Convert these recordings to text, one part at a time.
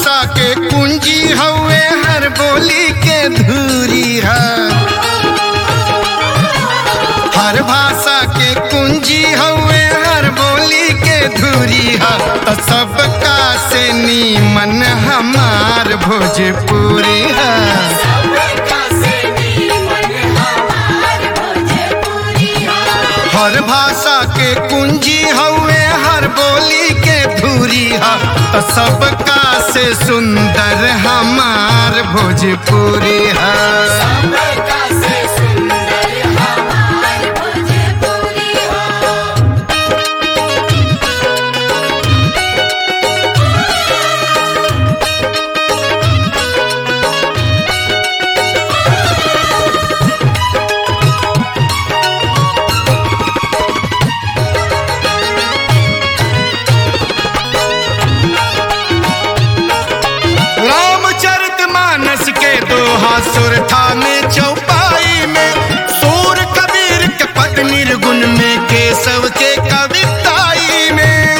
भाषा के कुंजी हवे हर बोली के धूरी है हर भाषा के कुंजी हवे हर बोली के धूरी है तो सबका से नीमन हमार भोजपुरी है सबका से नीमन हमार भोजपुरी हर भाषा के कुंजी हवे हर बोली के धूरी है तो सबका से सुंदर हमार भोजपुरी है सबका से सुंदर हमार भोजपुरी रामचरित मानस के दोहा सुर था में चौपाई में सूर कबीर के पद निर्गुण में केशव के कविताई में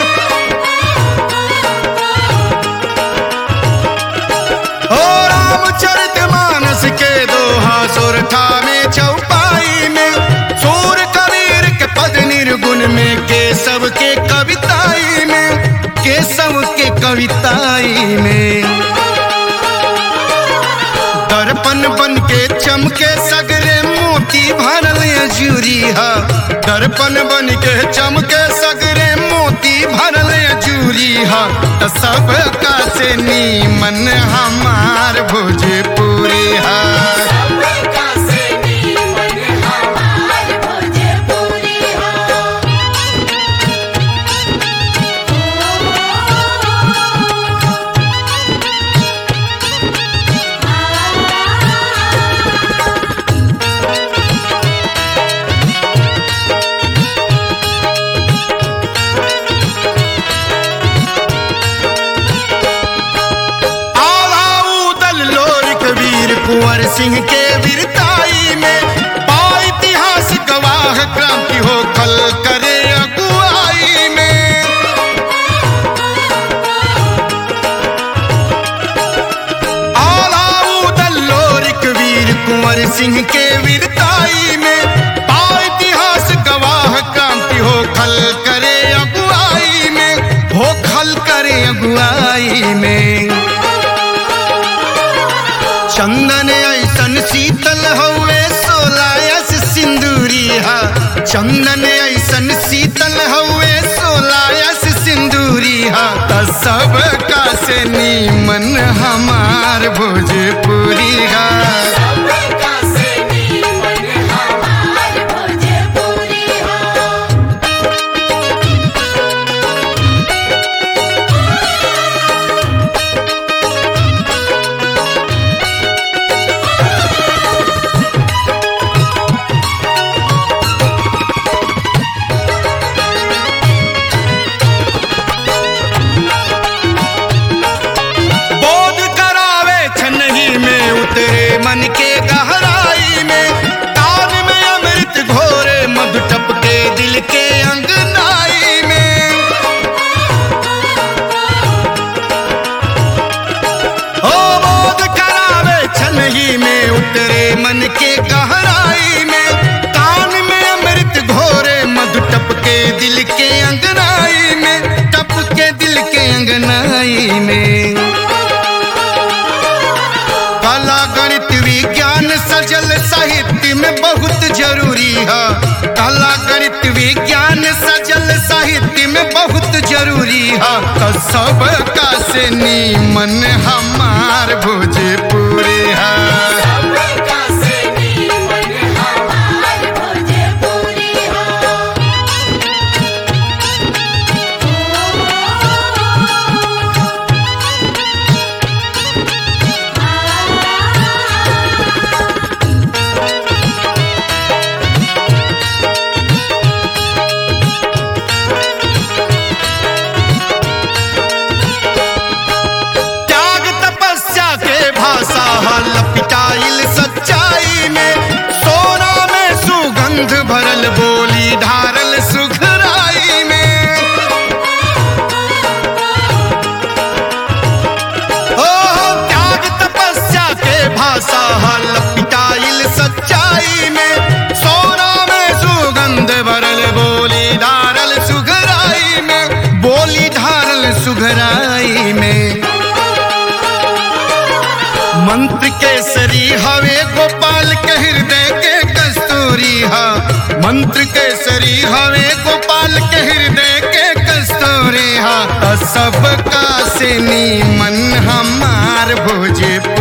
ओ रामचरित मानस के दोहा सुर था में चौपाई में सूर कबीर के पद निर्गुण में केशव के कविताई में केशव के कविताई में दर्पण बन के चमके सगरे मोती भरल जूरी है दर्पण बन के चमके सगरे मोती भरल जूरी है तो सबका से नीमन हमार भोजपुरी है सबका से नीमन हमार भोजपुरी आवाऊदल लोर कबीर कुंवर सिंह के वीरताई में पा इतिहास गवाह क्रांति हो कल करे अगुवाई में आलाऊदल लोरिक वीर कुंवर सिंह के वीरताई में पा इतिहास गवाह क्रांति हो खल करे अगुवाई में हो खल करे अगुवाई में चंदन ऐसन शीतल हवे सोलायस सिंदूरी हा चंदन ऐसन शीतल हवे सोलायस सिंदूरी हा त सबका से नीमन हमार भोजपुरी हा सबका से नीमन हमार भोजपुरी बोध करावे छनही में उतरे मन के गहराई में कान में अमृत घोरे मधु टपके दिल के अंगनाई में ओ बोध करावे छनही में उतरे मन के गहराई में कान में अमृत घोरे मधु टपके दिल के अंगनाई में टपके दिल के अंगनाई में कला गणित विज्ञान सजल साहित्य में बहुत जरूरी है कला गणित विज्ञान सजल साहित्य में बहुत जरूरी है तो सबका से नीमन हमार भोजपुरी है सबका से नीमन हमार भोजपुरी त्याग तपस्या के भाषा हल पिटाइल सच्चाई में सोना में सुगंध भरल बोली ढारल सुखराई में ओ मंत्र केसरी हवे गोपाल के हृदय के कस्तूरी हा सबका से नीमन हमार भोजपुरी